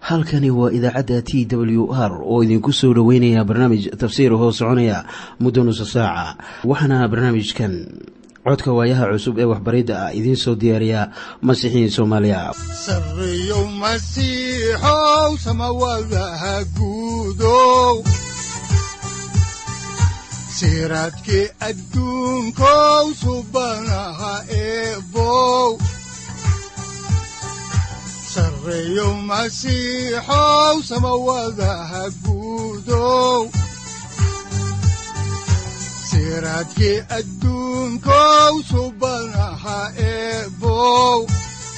halkani waa idaacadda t w r oo idinku soo dhoweynaya barnaamij tafsiir hoo soconaya muddo nusa saaca waxaana barnaamijkan codka waayaha cusub ee waxbaridda ah idiin soo diyaariya masiixiin soomaaliya sareyow masiixow samawadaha guudow siraadkii adduunkow subanaha eebow sareyow masiixow samawadaha guudow siraadkii adduunkow subanaha eebow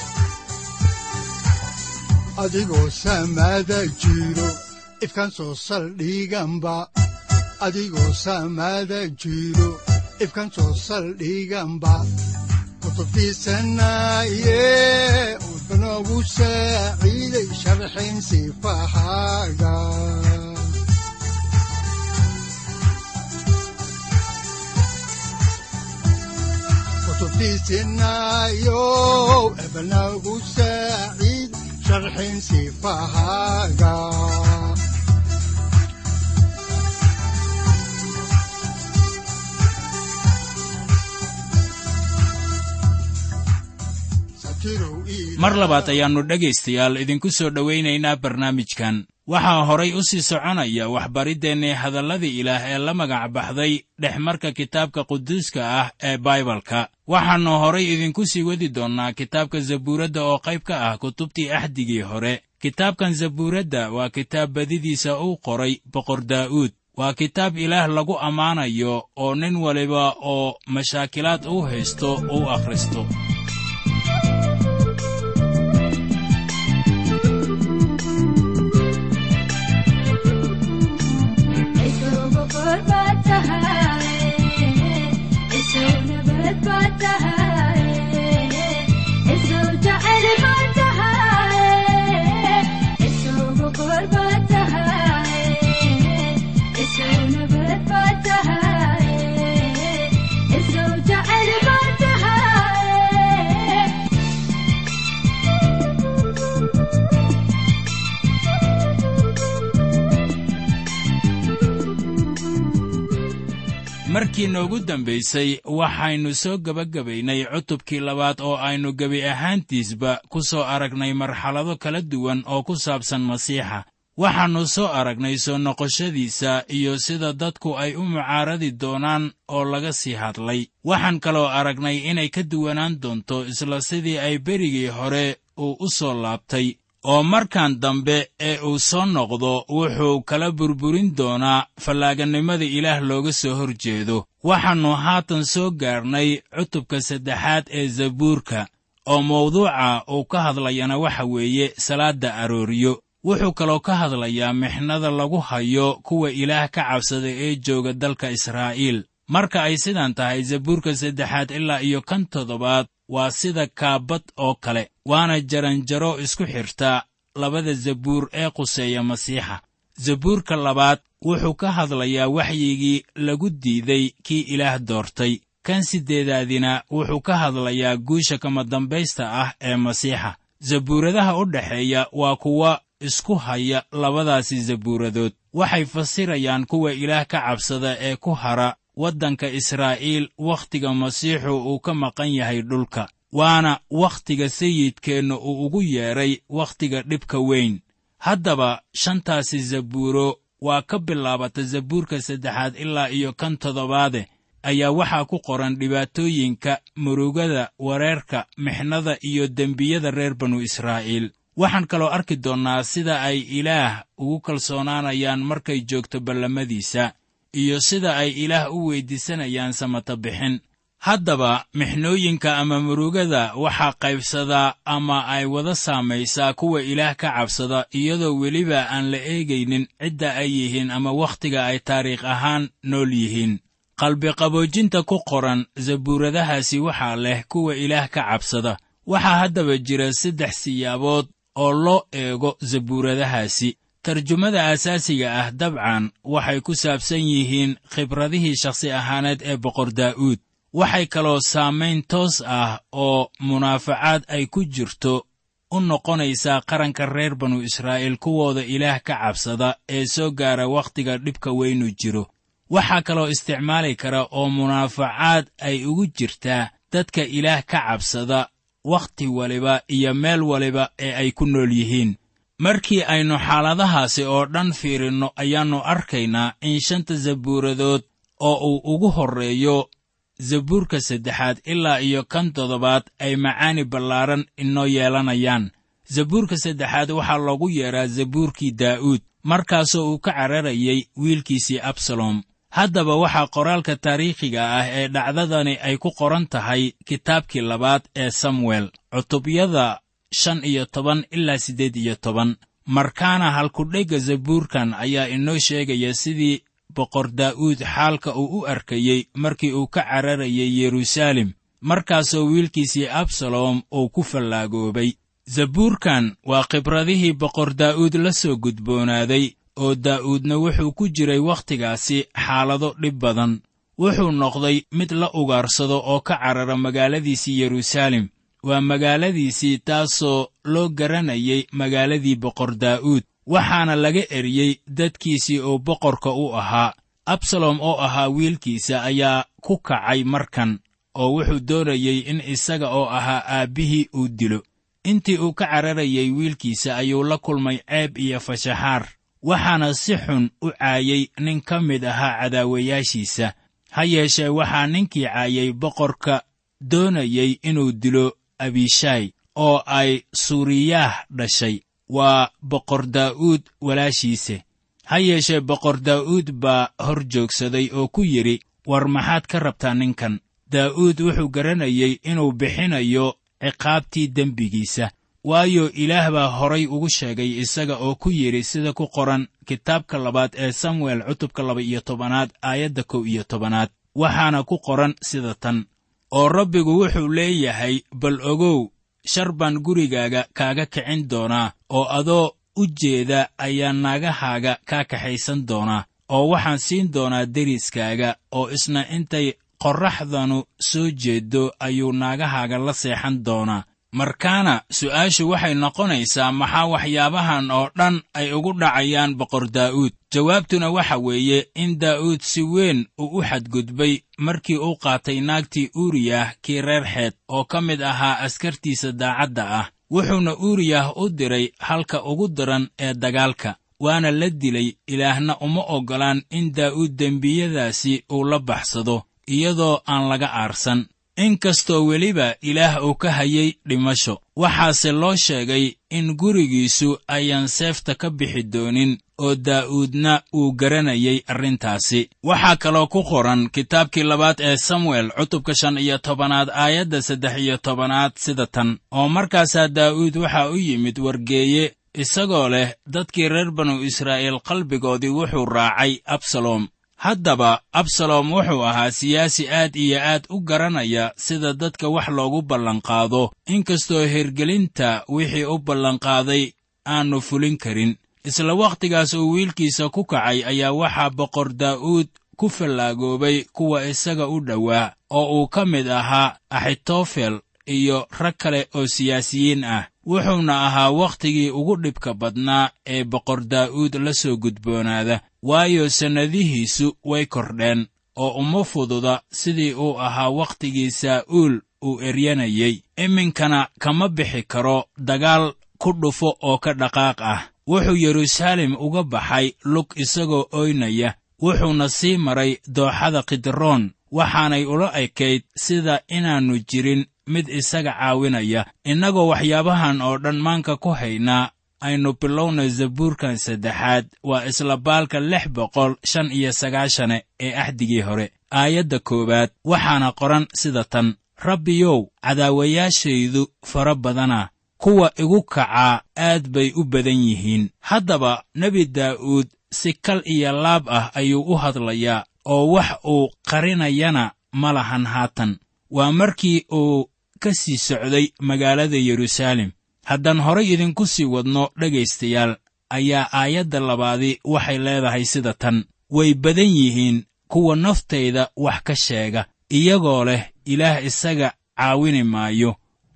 adigoo samada jiro ifkaan soo saldhiganba adigoo samada jiro ifkaan soo saldhiganba kutubtiisanaye udanogu saaciiday sharxin sifahaaga kutubtiisinayo ebanagu saaciid sharxin sifahaaga mar labaad ayaannu dhegaystayaal idinku soo dhowaynaynaa barnaamijkan waxaa horay u sii soconaya waxbariddeenni hadalladii ilaah ee la magac baxday dhexmarka kitaabka quduuska ah ee baibalka waxaannu horay idinku sii wadi doonnaa kitaabka zabuuradda oo qayb ka ah kutubtii axdigii hore kitaabkan zabuuradda waa kitaab badidiisa uu qoray boqor daa'uud waa kitaab ilaah lagu ammaanayo oo nin waliba oo mashaakilaad uu haysto uu akhristo markii noogu dambaysay waxaynu soo gebagabaynay cutubkii labaad oo aynu gebi ahaantiisba ku soo aragnay marxalado kala duwan oo ku saabsan masiixa waxaannu soo aragnay soo noqoshadiisa iyo sida dadku ay u mucaaradi doonaan oo laga sii hadlay waxaan kaloo aragnay inay ka duwanaan doonto isla sidii ay berigii hore uu u soo laabtay oo markan dambe ee uu soo noqdo wuxuu kala burburin doonaa fallaaganimada ilaah looga soo hor jeedo waxaannu haatan soo gaarnay cutubka saddexaad ee zabuurka oo mawduuca uu ka hadlayana waxa weeye salaadda arooriyo wuxuu kaloo ka hadlayaa mixnada lagu hayo kuwa ilaah ka cabsada ee jooga dalka israa'iil marka ay sidan tahay zabuurka saddexaad ilaa iyo kan toddobaad waa sida kaabad oo kale waana jaranjaro isku xirta labada zabuur ee quseeya masiixa zabuurka labaad wuxuu ka hadlayaa waxyigii lagu diiday kii ilaah doortay kan siddeedaadina wuxuu ka hadlayaa guusha kama dambaysta ah ee masiixa zabuuradaha u dhexeeya waa kuwa isku haya labadaasi zabuuradood waxay fasirayaan kuwa ilaah ka cabsada ee ku hara waddanka israa'iil wakhtiga masiixu uu ka maqan yahay dhulka waana wakhtiga sayidkeenna uu ugu yeedhay wakhtiga dhibka weyn haddaba shantaasi zabuuro waa ka bilaabata zabuurka saddexaad ilaa iyo kan toddobaade ayaa waxaa ku qoran dhibaatooyinka murugada wareerka mixnada iyo dembiyada reer banu israa'iil waxaan kaloo arki doonnaa sida ay ilaah ugu kalsoonaanayaan markay joogto ballamadiisa iyo sida ay ilaah u weyddiisanayaan samata bixin haddaba mixnooyinka ama murugada waxaa qaybsadaa ama ay wada saamaysaa kuwa ilaah ka cabsada iyadoo weliba aan la eegaynin cidda ay yihiin ama wakhtiga ay taariikh ahaan nool yihiin qalbiqaboojinta ku qoran zabuuradahaasi waxaa leh kuwa ilaah ka cabsada waxaa haddaba jira saddex siyaabood oo loo eego zabuuradahaasi tarjumada asaasiga ah dabcan waxay ku saabsan yihiin khibradihii shakhsi ahaaneed ee boqor daa'uud waxay kaloo saamayn toos ah oo munaafacaad ay ku jirto u noqonaysaa qaranka reer banu israa'iil kuwooda ilaah ka cabsada ee soo gaara wakhtiga dhibka weynu jiro waxaa kaloo isticmaali kara oo munaafacaad ay ugu jirtaa dadka ilaah ka cabsada wakhti waliba iyo meel waliba ee ay ku nool yihiin markii aynu xaaladahaasi oo dhan fiirinno ayaannu arkaynaa in shanta zabuuradood oo uu ugu horreeyo zabuurka saddexaad ilaa iyo kan toddobaad ay macaani ballaaran inoo yeelanayaan zabuurka saddexaad waxaa loogu yeedhaa zabuurkii daa'uud markaasoo uu ka cararayay wiilkiisii absalom haddaba waxaa qoraalka taariikhiga ah ee dhacdadani ay ku qoran tahay kitaabkii labaad ee samuel cutubyada shan iyo toban ilaa siddeed iyo toban markaana halkudhegga zabuurkan ayaa inoo sheegaya sidii boqor daa'uud xaalka uu u arkayey markii uu ka cararayay yeruusaalem markaasoo wiilkiisii absalom uu ku fallaagoobay zabuurkan waa khibradihii boqor daa'uud la soo gudboonaaday oo daa'uudna wuxuu ku jiray wakhtigaasi xaalado dhib badan wuxuu noqday mid la ugaarsado oo ka carara magaaladiisii yeruusaalem waa magaaladiisii taasoo loo garanayay magaaladii boqor daa'uud waxaana laga eriyey dadkiisii oo boqorka u ahaa absalom oo ahaa wiilkiisa ayaa ku kacay markan oo wuxuu doonayey in isaga oo ahaa aabbihii uu dilo intii uu ka cararayay wiilkiisa ayuu la kulmay ceeb iyo fashaxaar waxaana si xun u caayay nin ka mid ahaa cadaawayaashiisa ha yeeshee waxaa ninkii caayay boqorka doonayey inuu dilo abishaay oo ay suuriyaah dhashay waa boqor daa'uud walaashiise ha yeeshee boqor daa'uud baa hor joogsaday oo ku yidhi war maxaad ka rabtaa ninkan daa'uud wuxuu garanayey inuu bixinayo ciqaabtii dembigiisa waayo ilaah baa horay ugu sheegay isaga oo ku yidhi sida ku qoran kitaabka labaad ee samuel cutubka laba iyo tobanaad aayadda kow iyo tobanaad waxaana ku qoran sida tan oo rabbigu wuxuu leeyahay bal ogow shar baan gurigaaga kaaga kicin doonaa oo adoo u jeeda ayaa naagahaaga kaa kaxaysan doonaa oo waxaan siin doonaa deriskaaga oo isna intay qorraxdanu soo jeeddo ayuu naagahaaga la seexan doonaa markaana su'aashu waxay noqonaysaa maxaa waxyaabahan oo dhan ay ugu dhacayaan boqor daa'uud jawaabtuna waxa weeye in daa'uud si weyn uu u xadgudbay markii uu qaatay naagtii uuriyah kii reer xeed oo ka mid ahaa askartiisa daacadda ah wuxuuna uuriyah u diray halka ugu daran ee dagaalka waana la dilay ilaahna uma oggolaan in daa'uud dembiyadaasi uu la baxsado iyadoo aan laga aarsan inkastoo weliba ilaah uu ka hayay dhimasho waxaase loo sheegay in gurigiisu ayaan seefta ka bixi doonin oo daa'uudna uu garanayay arrintaasi waxaa kaloo ku qoran kitaabkii labaad ee samuel cutubka shan iyo tobanaad aayadda saddex iyo tobanaad sida tan oo markaasaa daa'uud waxaa u yimid wargeeye isagoo leh dadkii reer banu israa'iil qalbigoodii wuxuu raacay absalom haddaba absalom wuxuu ahaa siyaasi aad iyo aad u garanaya sida dadka wax loogu ballanqaado inkastoo hergelinta wixii u ballanqaaday aannu fulin karin isla wakhtigaas uu wiilkiisa ku kacay ayaa waxaa boqor daa'uud ku fallaagoobay kuwa isaga u dhowaa oo uu ka mid ahaa axitofel iyo rag kale oo siyaasiyiin ah wuxuuna ahaa wakhtigii ugu dhibka badnaa ee boqor daa'uud la soo gudboonaada waayo sannadihiisu way kordheen oo uma fududa sidii uu ahaa wakhtigii saa'uul uu eryanayey iminkana kama bixi karo dagaal ku dhufo oo ka dhaqaaq ah wuxuu yeruusaalem uga baxay lug isagoo oynaya wuxuuna sii maray dooxada kidroon waxaanay ula ekayd sida inaannu jirin mid isaga caawinaya innagoo waxyaabahan oo dhan maanka ku haynaa aynu bilowna zabuurkan saddexaad waa isla baalka lix boqol shan iyo sagaashane ee axdigii hore aayadda koowaad waxaana qoran sida tan rabbiyow cadaawayaashaydu fara badana kuwa igu kacaa aad bay u badan yihiin haddaba nebi daa'uud si kal iyo laab ah ayuu u hadlayaa oo wax uu qarinayana ma lahan haatan waa markii uu ka sii socday magaalada yeruusaalem haddaan horay idinku sii wadno dhegaystayaal ayaa aayadda labaadi waxay leedahay sida tan way badan yihiin kuwa naftayda wax ka sheega iyagoo leh ilaah isaga caawini maayo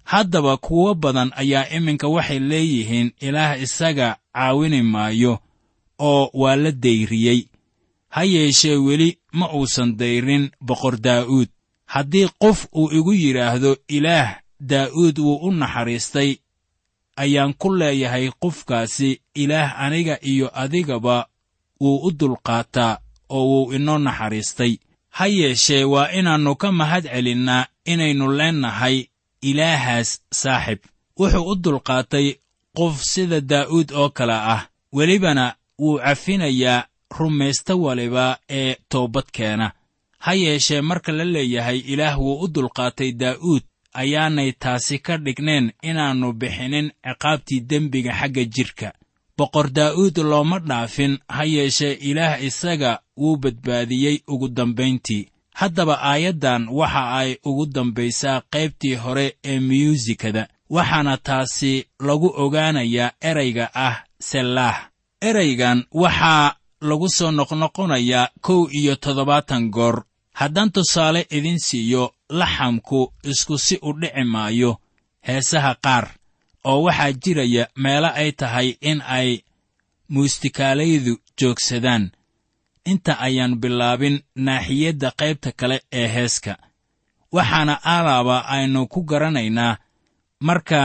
haddaba kuwo badan ayaa iminka waxay leeyihiin ilaah isaga caawini maayo oo waa la dayriyey ha yeeshee weli ma uusan dayrin boqor daa'uud haddii qof uu igu yidhaahdo ilaah daa'uud wuu u naxariistay ayaan ku leeyahay qofkaasi ilaah aniga iyo adigaba wuu u dulqaataa oo wuu inoo naxariistay ha yeeshee waa inaannu ka mahad celinnaa inaynu leennahay ilaahaas saaxib wuxuu u dulqaatay qof sida daa'uud oo kale ah welibana wuu cafinayaa rumaysta waliba ee toobadkeena ha yeeshee marka la leeyahay ilaah wuu u dulqaatay daa'uud ayaanay taasi ka dhigneen inaannu bixinin ciqaabtii dembiga xagga jidhka boqor daa'uud looma dhaafin ha yeeshee ilaah isaga wuu badbaadiyey ugu dambayntii haddaba aayaddan waxa ay ugu dambaysaa qaybtii hore ee miyuusikada waxaana taasi lagu ogaanayaa erayga ah sellaah eraygan waxaa lagu soo noqnoqonayaa kow iyo toddobaatan goor haddaan tusaale idin siiyo laxamku isku si u dhici maayo heesaha qaar oo waxaa jiraya meelo ay tahay in ay muustikaalaydu joogsadaan inta ayaan bilaabin naaxiyadda qaybta kale ee heeska waxaana alaaba aynu ku garanaynaa marka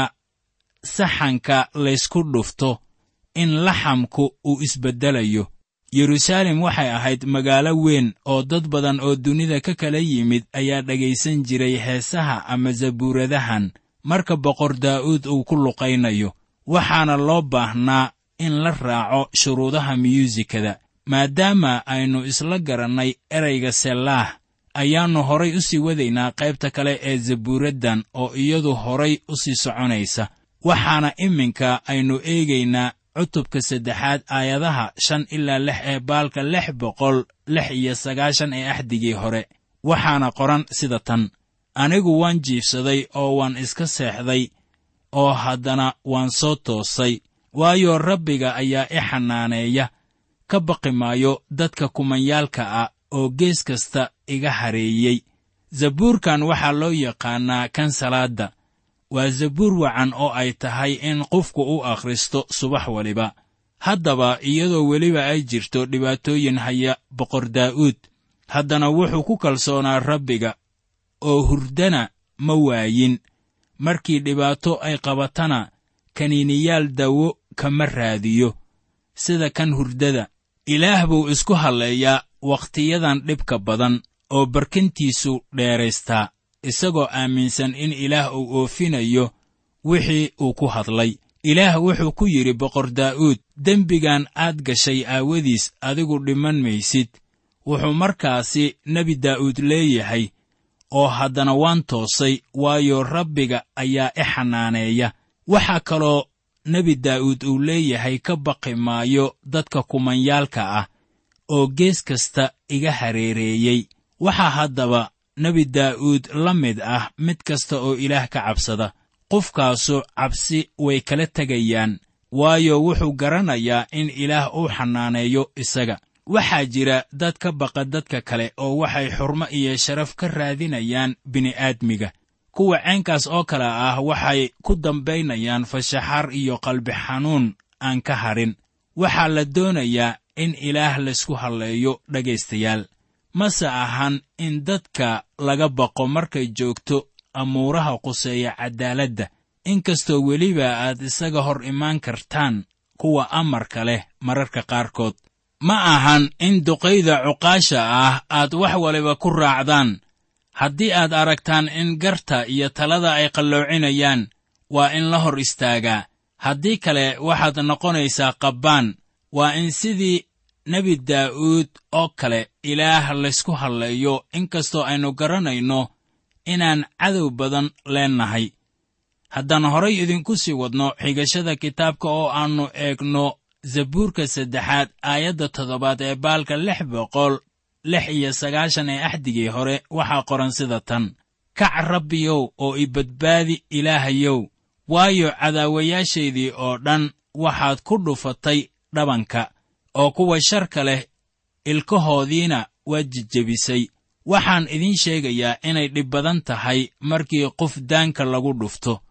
saxanka laysku dhufto in laxamku uu isbeddelayo yeruusaalem waxay ahayd magaalo weyn oo dad badan oo dunida ka kala yimid ayaa dhegaysan jiray heesaha ama zabuuradahan marka boqor daa'uud uu ku luqaynayo waxaana loo baahnaa in la raaco shuruudaha miyuusikada maadaama aynu isla garannay erayga sellaah ayaannu horay u sii wadaynaa qaybta kale ee zabuuraddan oo iyadu horay u sii soconaysa waxaana iminka aynu eegaynaa cutubka saddexaad aayadaha shan ilaa lix ee baalka lix boqol lix iyo sagaashan ee axdigii hore waxaana qoran sida tan anigu waan jiifsaday oo waan iska seexday oo haddana waan soo toosay waayo rabbiga ayaa i xanaaneeya ka baqi maayo dadka kumanyaalka ah oo gees kasta iga hareeyey zabuurkan waxaa loo yaqaannaa kan salaadda waa zabuur wacan oo ay tahay in qofku u akhristo subax waliba haddaba iyadoo weliba ay jirto dhibaatooyin haya boqor daa'uud haddana wuxuu ku kalsoonaa rabbiga oo hurdana ma waayin markii dhibaato ay qabatana kaniiniyaal dawo kama raadiyo sida kan hurdada ilaah buu isku halleeyaa wakhtiyadan dhibka badan oo barkintiisu dheeraystaa isagoo aaminsan in ilaah uu oofinayo wixii uu ku hadlay ilaah wuxuu ku yidhi boqor daa'uud dembigan aad gashay aawadiis adigu dhiman maysid wuxuu markaasi nebi daa'uud leeyahay oo haddana waan toosay waayo rabbiga ayaa i xanaaneeya waxaa kaloo nebi daa'uud uu leeyahay ka baqi maayo dadka kumanyaalka ah oo gees kasta iga hareereeyey waxaa haddaba nebi daa'uud la mid ah mid kasta oo ilaah ka cabsada qofkaasu cabsi way kala tegayaan waayo wuxuu garanayaa in ilaah uu xanaaneeyo isaga waxaa jira dad ka baqa dadka kale oo waxay xurmo iyo sharaf ka raadinayaan bini'aadmiga kuwa ceenkaas oo kale ah waxay ku dambaynayaan fashaxar iyo qalbi xanuun aan ka hadhin waxaa la doonayaa in ilaah laysku halleeyo dhegaystayaal mase ahan in dadka laga baqo markay joogto amuuraha quseeya caddaaladda inkastoo weliba aad isaga hor imaan kartaan kuwa amarka leh mararka qaarkood ma ahan in duqayda cuqaasha ah aad wax waliba ku raacdaan haddii aad aragtaan in garta iyo talada ay qalloocinayaan waa in la hor istaagaa haddii kale waxaad noqonaysaa qabbaan waa in sidii nebi daa'uud oo kale ilaah laysku halleeyo inkastoo aynu garanayno inaan cadow badan leennahay haddaan horay idinku sii wadno xigashada kitaabka oo aannu eegno zabuurka saddexaad aayadda toddobaad ee baalka lix boqol lix iyo sagaashan ee axdigii hore waxaa qoran sida tan kac rabbiyow oo i badbaadi ilaahayow waayo cadaawayaashaydii oo dhan waxaad ku dhufatay dhabanka oo kuwa sharka leh ilkahoodiina waad jejebisay waxaan idiin sheegayaa inay dhib badan tahay markii qof daanka lagu dhufto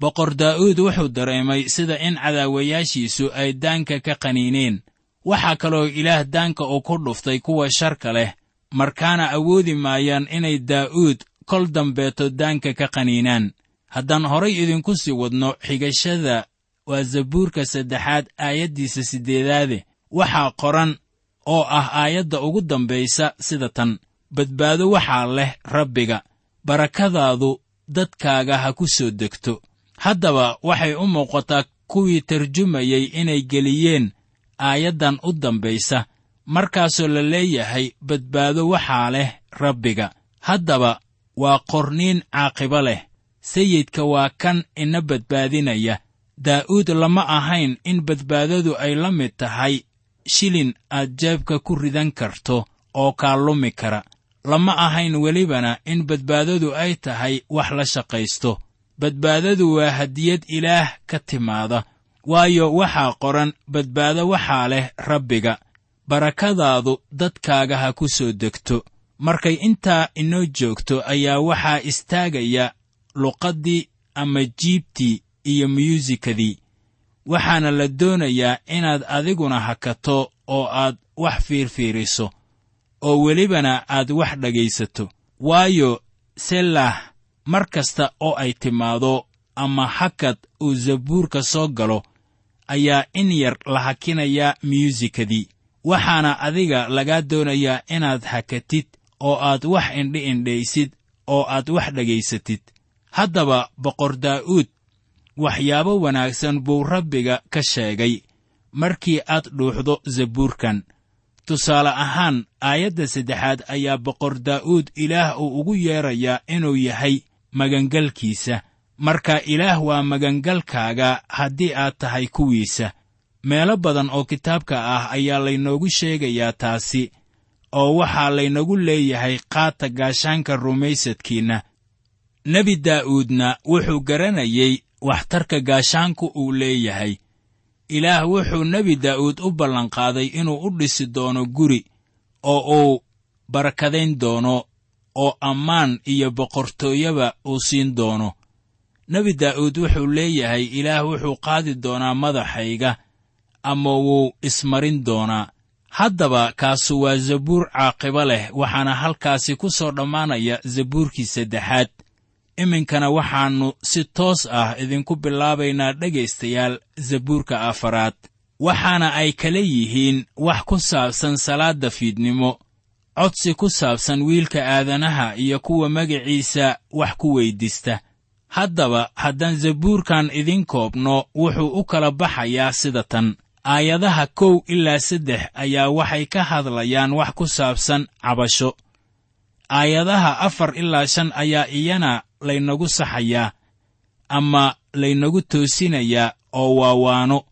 boqor daa'uud wuxuu dareemay sida in cadaawayaashiisu ay daanka ka qaniineen waxaa kaloo ilaah daanka uu ku dhuftay kuwa sharka leh markaana awoodi maayaan inay daa'uud kol dambeeto daanka ka qaniinaan haddaan horay idinku sii wadno xigashada waa zabuurka saddexaad aayaddiisa siddeedaade waxaa qoran oo ah aayadda ugu dambaysa sida tan badbaado waxaa leh rabbiga barakadaadu dadkaaga ha ku soo degto haddaba waxay u muuqataa kuwii tarjumayey inay geliyeen aayaddan u dambaysa markaasoo la leeyahay badbaado waxaa leh rabbiga haddaba waa qorniin caaqibo leh sayidka waa kan ina badbaadinaya daa'uud lama ahayn in badbaadadu ay la mid tahay shilin aad jeebka ku ridan karto oo kaa lumi kara lama ahayn welibana in badbaadadu ay tahay wax la shaqaysto badbaadadu waa hadiyad ilaah ka timaada waayo waxaa qoran badbaado waxaa leh rabbiga barakadaadu dadkaaga ha ku soo degto markay intaa inoo joogto ayaa waxaa istaagaya luqaddii ama jiibtii iyo myuusikadii waxaana la doonayaa inaad adiguna hakato oo aad wax fiirfiiriso oo welibana aad wax dhegaysato waayo selah mar kasta oo ay timaado ama hakad uu zabuurka soo galo ayaa in yar la hakinayaa myuusikadii waxaana adiga lagaa doonayaa inaad hakatid oo aad wax indhi indhaysid oo aad wax dhegaysatid haddaba boqor daa'uud waxyaabo wanaagsan buu rabbiga ka sheegay markii aad dhuuxdo zabuurkan tusaale ahaan aayadda saddexaad ayaa boqor daa'uud ilaah uu ugu yeedrayaa inuu yahay magangalkiisa marka ilaah waa magangalkaaga haddii aad tahay kuwiisa meelo badan oo kitaabka ah ayaa laynoogu sheegayaa taasi oo waxaa laynagu leeyahay qaata gaashaanka rumaysadkiinna nebi daa'uudna wuxuu garanayey waxtarka gaashaanku uu leeyahay ilaah wuxuu nebi daa'uud u ballanqaaday inuu u dhisi doono guri oo uu barakadayn doono oo ammaan iyo boqortooyaba uu siin doono nebi daa'uud wuxuu leeyahay ilaah wuxuu qaadi doonaa madaxayga ama wuu ismarin doonaa haddaba kaasu waa zabuur caaqibo leh waxaana halkaasi ku soo dhammaanaya zabuurkii saddexaad iminkana waxaannu si toos ah idinku bilaabaynaa dhegaystayaal zabuurka afaraad waxaana ay kala yihiin wax ku saabsan salaadda fiidnimo codsi ku saabsan wiilka aadanaha iyo kuwa magaciisa wax ku weyddiista haddaba haddaan zabuurkan idin koobno wuxuu u kala baxayaa sida tan aayadaha kow ilaa saddex ayaa waxay ka hadlayaan wax ku saabsan cabasho aayadaha afar ilaa shan ayaa iyana laynagu saxayaa ama laynagu toosinayaa oo waawaano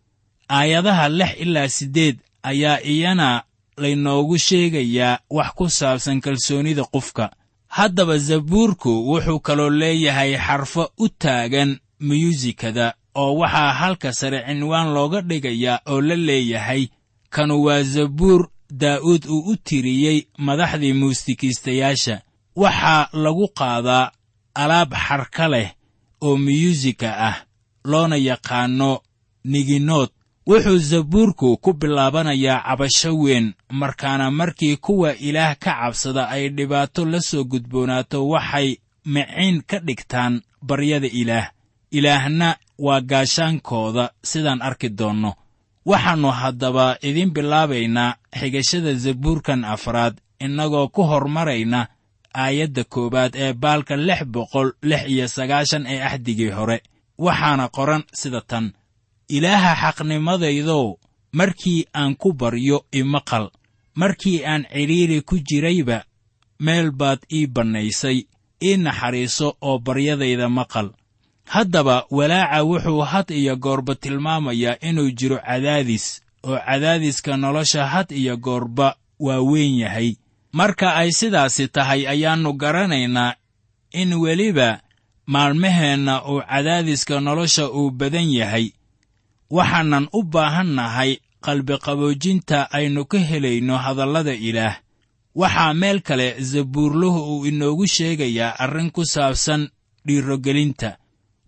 aayadaha lix ilaa siddeed ayaa iyana laynoogu sheegayaa wax ku saabsan kalsoonnida qofka haddaba zabuurku wuxuu kaloo leeyahay xarfo u taagan muyuusikada oo waxaa halka sare cinwaan looga dhigayaa oo la leeyahay kanu waa zabuur daa'uud uu u tiriyey madaxdii muusikiistayaasha waxaa lagu qaadaa alaab xarka leh oo miyuusika ah loona yaqaanno niginood wuxuu zabuurku ku bilaabanayaa cabasho weyn markaana markii kuwa ilaah ka cabsada ay dhibaato la soo gudboonaato waxay miciin ka dhigtaan baryada ilaah ilaahna waa gaashaankooda sidaan arki doonno waxaannu haddaba idiin bilaabaynaa xigashada zabuurkan afraad innagoo ku hormarayna aayadda koowaad ee baalka lix boqol lix iyo sagaashan ee axdigii hore waxaana qoran sida tan ilaaha xaqnimadaydow markii aan ku baryo imaqal markii aan cidhiiri ku jirayba meel baad ii bannaysay ii naxariiso oo baryadayda maqal haddaba walaaca wuxuu had iyo goorba tilmaamayaa inuu jiro cadaadis oo cadaadiska nolosha had iyo goorba waa weyn yahay marka ay sidaasi tahay ayaannu garanaynaa in weliba maalmaheenna uu cadaadiska nolosha uu badan yahay waxaanan u baahan nahay qalbiqaboojinta aynu ka helayno hadallada ilaah waxaa meel kale zabuurluhu uu inoogu sheegayaa arrin ku saabsan dhiirogelinta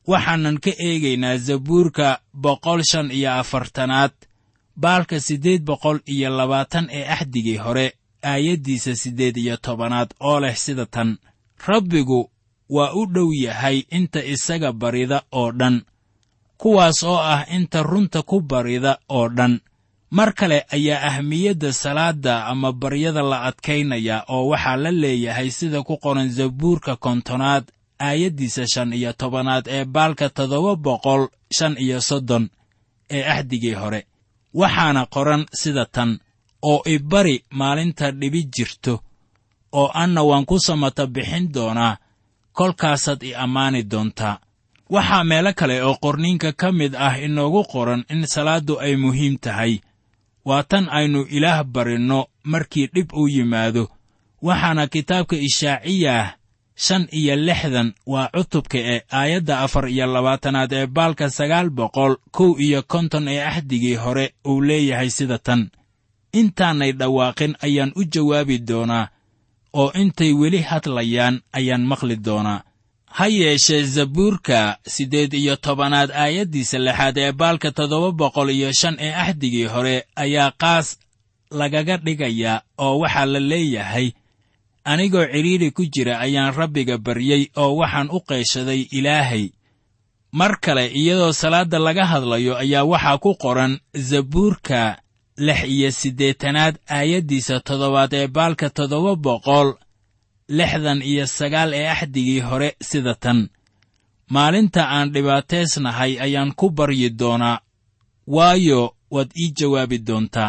waxaanan ka eegaynaa zabuurka boqol shan iyo afartanaad baalka siddeed boqol iyo labaatan ee axdigii hore aayaddiisa siddeed iyo tobanaad oo leh sida tan rabbigu waa u dhow yahay inta isaga barida oo dhan kuwaas oo ah inta runta ku barida oo dhan mar kale ayaa ahmiyadda salaadda ama baryada la adkaynaya oo waxaa la leeyahay sida ku qoran zabuurka kontonaad aayaddiisa shan iyo tobanaad ee baalka toddoba boqol shan iyo soddon ee axdigii hore waxaana qoran sida tan oo ibari maalinta dhibi jirto oo anna waan ku samata bixin doonaa kolkaasaad i ammaani doontaa waxaa meelo kale oo qorniinka ka mid ah inoogu qoran in salaaddu ay muhiim tahay waa tan aynu ilaah barinno markii dhib uu yimaado waxaana kitaabka ishaaciyah shan iyo lixdan waa cutubka ee aayadda afar iyo labaatanaad ee baalka sagaal boqol kow iyo konton ee axdigii hore uu leeyahay sida tan intaanay dhawaaqin ayaan u jawaabi doonaa oo intay weli hadlayaan ayaan maqli doonaa ha yeeshee zabuurka siddeed iyo tobanaad aayaddiisa lixaad ee baalka toddoba boqol iyo shan ee axdigii hore ayaa qaas lagaga dhigayaa oo waxaa la leeyahay anigoo cidhiidhi ku jira ayaan rabbiga baryey oo waxaan u qayshaday ilaahay mar kale iyadoo salaadda laga hadlayo ayaa waxaa ku qoran zabuurka lix iyo siddeetanaad aayaddiisa toddobaad ee baalka toddoba boqol lixdan iyo sagaal ee axdigii hore sida tan maalinta aan dhibaataysnahay ayaan ku baryi doonaa waayo waad ii jawaabi doontaa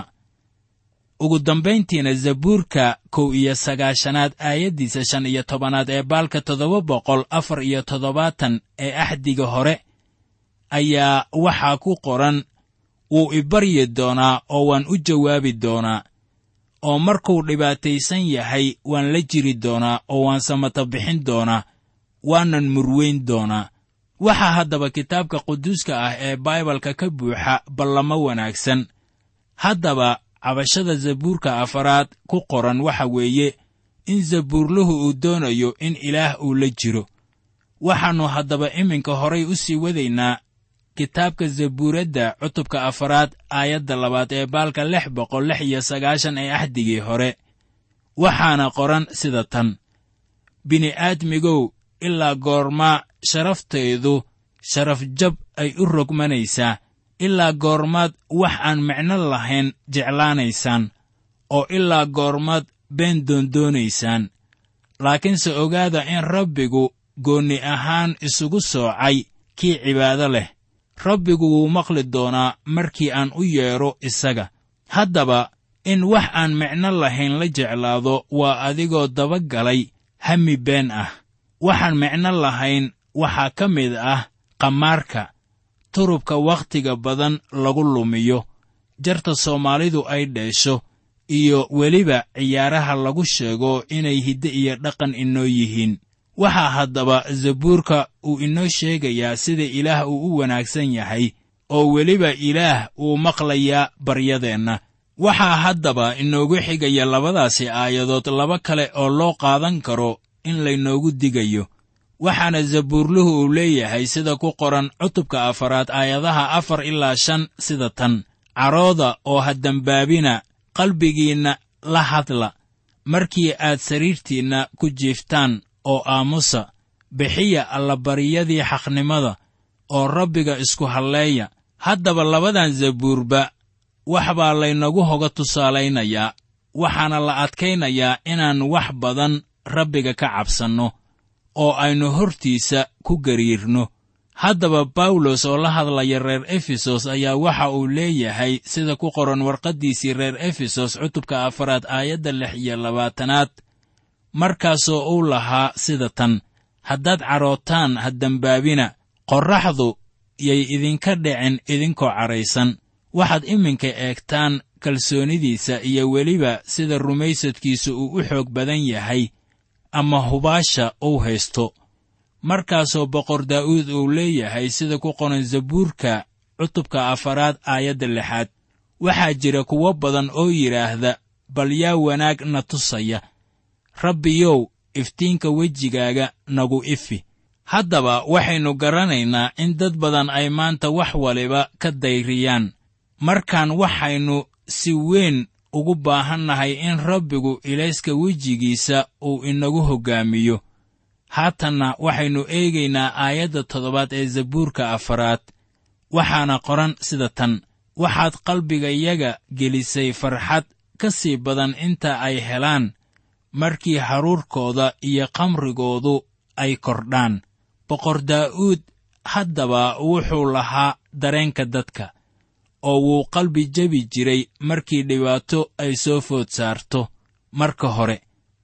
ugu dambayntiina zabuurka kow iyo sagaashanaad aayaddiisa shan iyo tobanaad ee baalka toddoba boqol afar iyo toddobaatan ee axdiga hore ayaa waxaa ku qoran wuu i baryi doonaa oo waan u jawaabi doonaa oo markuu dhibaataysan yahay waan la jiri doonaa oo waan samata bixin doonaa waanan murweyn doonaa waxaa haddaba kitaabka quduuska ah ee baibalka ka buuxa ballamo wanaagsan haddaba cabashada zabuurka afaraad ku qoran waxa weeye in zabuurluhu uu doonayo in ilaah uu la jiro waxaannu haddaba iminka horay u sii wadaynaa kitaabka zabuuradda cutubka afaraad aayadda labaad ee baalka lix boqol lix iyo sagaashan ee axdigii hore waxaana qoran sida tan bini'aadmigow ilaa goormaa sharaftaydu sharafjab ay u rogmanaysaa ilaa goormaad wax aan micno lahayn jeclaanaysaan oo ilaa goormaad been doondoonaysaan laakiinse ogaada in rabbigu goonni ahaan isugu soocay kii cibaado leh rabbigu wuu maqli doonaa markii aan u yeedho isaga haddaba in wax aan micno lahayn la jeclaado waa adigoo dabagalay hami been ah waxaan micno lahayn waxaa ka mid ah qamaarka turubka wakhtiga badan lagu lumiyo jarta soomaalidu ay dheesho iyo weliba ciyaaraha lagu sheego inay hidde iyo dhaqan inoo yihiin waxaa haddaba zabuurka uu inoo sheegayaa sida ilaah uu u wanaagsan yahay oo weliba ilaah uu maqlayaa baryadeenna waxaa haddaba inoogu xigaya labadaasi aayadood laba kale oo loo qaadan karo in laynoogu digayo waxaana zabuurluhu uu leeyahay sida ku qoran cutubka afaraad aayadaha afar ilaa shan sida tan carooda oo ha dembaabina qalbigiinna la hadla markii aad sariirtiinna ku jiiftaan oo aamusa bixiya allabaryadii xaqnimada oo rabbiga isku halleeya haddaba labadan zabuurba wax baa laynagu hoga tusaalaynayaa waxaana la adkaynayaa inaan wax badan rabbiga ka cabsanno oo aynu hortiisa ku gariirno haddaba bawlos oo la hadlaya reer efesos ayaa waxa uu leeyahay sida ku qoran warqaddiisii reer efesos cutubka afaraad aayadda lix iyo labaatanaad markaasoo uu lahaa sida tan haddaad carootaan ha dembaabina qorraxdu yay idinka dhicin idinkoo cadhaysan waxaad iminka eegtaan kalsoonidiisa iyo weliba sida rumaysadkiisa uu u xoog badan yahay ama hubaasha uu haysto markaasoo boqor daa'uud uu leeyahay sida ku qoran zabuurka cutubka afaraad aayadda lixaad waxaa jira kuwo badan oo yidhaahda bal yaa wanaag na tusaya rabbiyow iftiinka wejigaaga nagu ifi haddaba waxaynu garanaynaa in dad badan ay maanta wax waliba ka dayriyaan markaan waxaynu si weyn ugu baahannahay in rabbigu ilayska wejigiisa uu inagu hoggaamiyo haatanna waxaynu eegaynaa aayadda toddobaad ee zabuurka afaraad waxaana qoran sida tan waxaad qalbigayaga gelisay farxad ka sii badan inta ay helaan markii haruurkooda iyo qamrigoodu ay kordhaan boqor daa'uud haddaba wuxuu lahaa dareenka dadka oo wuu qalbi jebi jiray markii dhibaato ay soo food saarto marka hore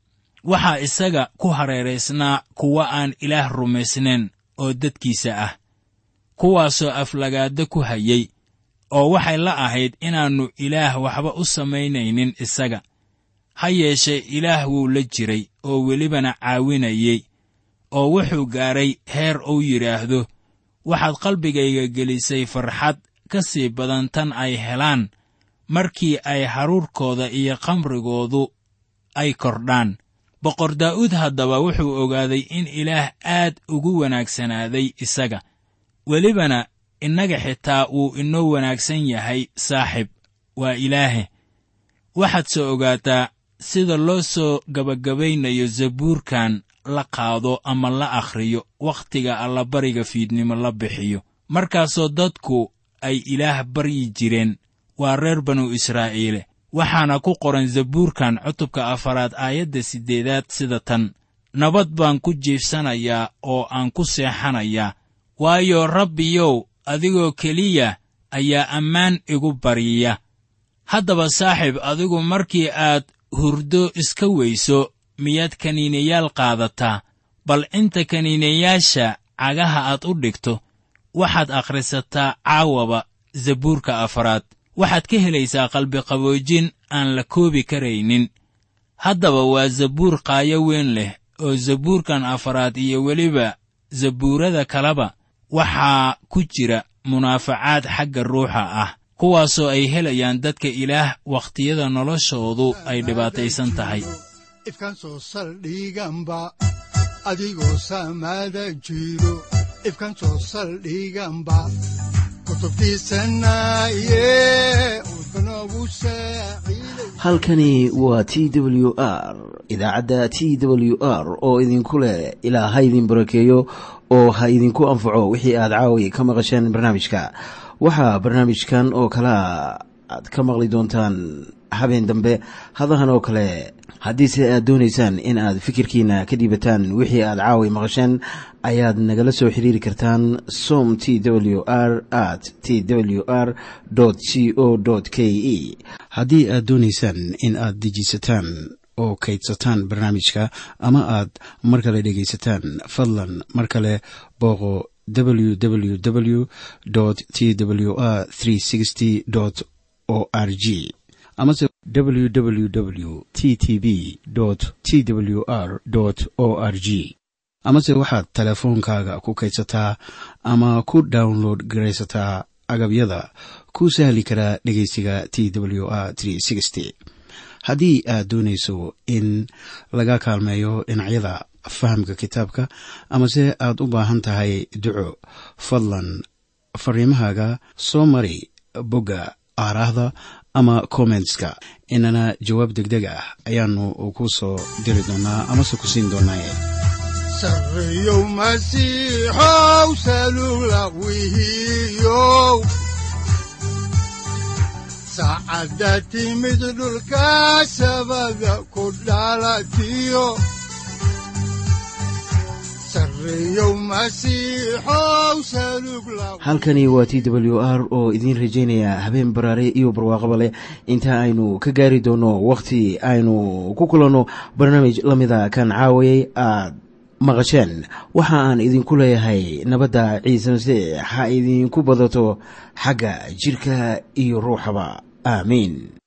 waxaa isaga ku hareeraysnaa kuwa aan ilaah rumaysnayn oo dadkiisa ah kuwaasoo aflagaado ku hayay oo waxay la ahayd inaannu ilaah waxba u samaynaynin isaga ha yeeshee ilaah wuu la jiray oo welibana caawinayey oo wuxuu gaadhay heer uu yidhaahdo waxaad qalbigayga gelisay farxad ka sii badan tan ay helaan markii ay haruurkooda iyo qamrigoodu ay kordhaan boqor daa'uud haddaba wuxuu ogaaday in ilaah aad ugu wanaagsanaaday isaga welibana innaga xitaa wuu inoo wanaagsan yahay saaxib waa ilaahe waxaad soo ogaataa sida loo soo gabagabaynayo zabuurkan la qaado ama la akhriyo wakhtiga allabariga fiidnimo la bixiyo markaasoo dadku ay ilaah baryi jireen waa reer banu israa'iile waxaana ku qoran zabuurkan cutubka afaraad aayadda siddeedaad sida tan nabad baan ku jiifsanayaa oo aan ku seexanayaa waayo rabbiyow adigoo keliya ayaa ammaan igu baryiya haddaba saaxiib adigu markii aad hurdo iska weyso miyaad kaniinayaal qaadataa bal inta kaniinayaasha cagaha aad u dhigto waxaad akhrisataa caawaba zabuurka afaraad waxaad ka helaysaa qalbiqaboojin aan la koobi karaynin haddaba waa zabuur qaayo weyn leh oo zabuurkan afaraad iyo weliba zabuurada kaleba waxaa ku jira munaafacaad xagga ruuxa ah kuwaasoo ay helayaan dadka ilaah wakhtiyada noloshoodu ay dhibaataysan tahay ifkan soo saldhiganba adigoo saamaada jiro ifkan soo saldhiganba kutubtiisanaye udbanogu saaciiday halkani waa t w r idaacadda t w r oo idinku leh ilaa ha idin barakeeyo oo ha idinku anfaco wixii aad caawi ka maqasheen barnaamijka waxaa barnaamijkan oo kalea aad ka maqli doontaan habeen dambe hadahan oo kale haddiise aad doonaysaan in aad fikirkiina ka dhiibataan wixii aad caawi maqasheen ayaad nagala soo xiriiri kartaan som t w r at t w r c o k e haddii aad doonaysaan in aad dejiisataan oo kaydsataan barnaamijka ama aad mar kale dhegaysataan fadlan mar kale booqo www t w r o r g amase www t t b t w r o r g amase waxaad teleefoonkaaga ku kaydsataa ama ku download garaysataa agabyada ku sahli karaa dhegeysiga t w r haddii aad doonayso in laga kaalmeeyo dhinacyada fahamka kitaabka amase aad u baahan tahay duco fadlan fariimahaaga soo mari bogga aaraahda ama kommentska inana jawaab degdeg ah ayaanu ku soo diri doonaa amase ku siin doonaaye sarreyow masiixow salugla wihiyow saacadda timid dhulka sabada ku dhalatiyo sarreyow masiixow salugla halkani waa t w r oo idiin rajaynaya habeen baraare iyo barwaaqaba leh inta aynu ka gaari doono wakhti aynu ku kulanno barnaamij la mida kan caawayay aad maqasheen waxa aan idinku leeyahay nabadda ciise masiix ha idinku badato xagga jidhka iyo ruuxaba aamiin